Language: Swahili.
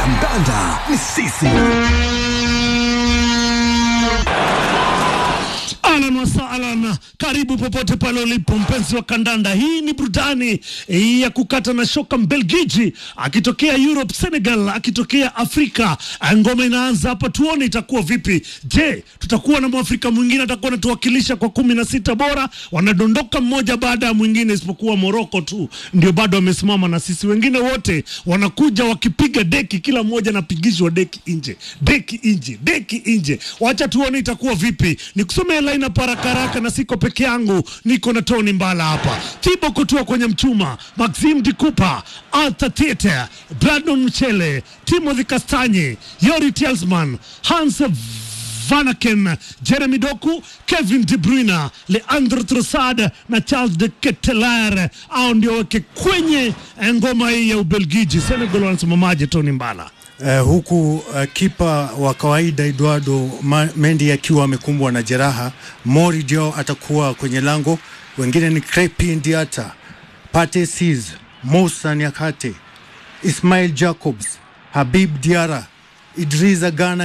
Kandanda ni sisi. Ahlan wasahlan, karibu popote pale ulipo mpenzi wa kandanda. Hii ni burudani eh, ya kukata na shoka. Mbelgiji akitokea Europe, Senegal akitokea Afrika. Ah, Ngoma inaanza hapa, tuone itakuwa vipi. Je, tutakuwa na mwafrika mwingine atakuwa anatuwakilisha kwa kumi na sita bora? Wanadondoka mmoja baada ya mwingine, isipokuwa Moroko tu ndio bado wamesimama, na sisi wengine wote wanakuja wakipiga deki, kila mmoja anapigishwa deki nje, deki nje, deki nje. Wacha tuone itakuwa vipi. Nikusomea line up haraka haraka, na siko peke yangu, niko na Tony Mbala hapa, Thibaut Courtois kwenye mchuma, Maxime Dikupa, Arthur Tete, Brandon Mchele, Timothy Kastanye, Yori Telsman, Hans Vanaken, Jeremy Doku, Kevin De Bruyne, Leandro Trossard na Charles de Ketelaere, au ndio weke kwenye eh, ngoma hii ya Ubelgiji. Senegal wanasimamaje, Tony Mbala? Uh, huku uh, kipa wa kawaida Eduardo Ma- Mendy akiwa amekumbwa na jeraha. Mori Diaw atakuwa kwenye lango, wengine ni Crepin Diata, Pate Ciss, Moussa Niakate, Ismail Jacobs, Habib Diara, Idrissa Gana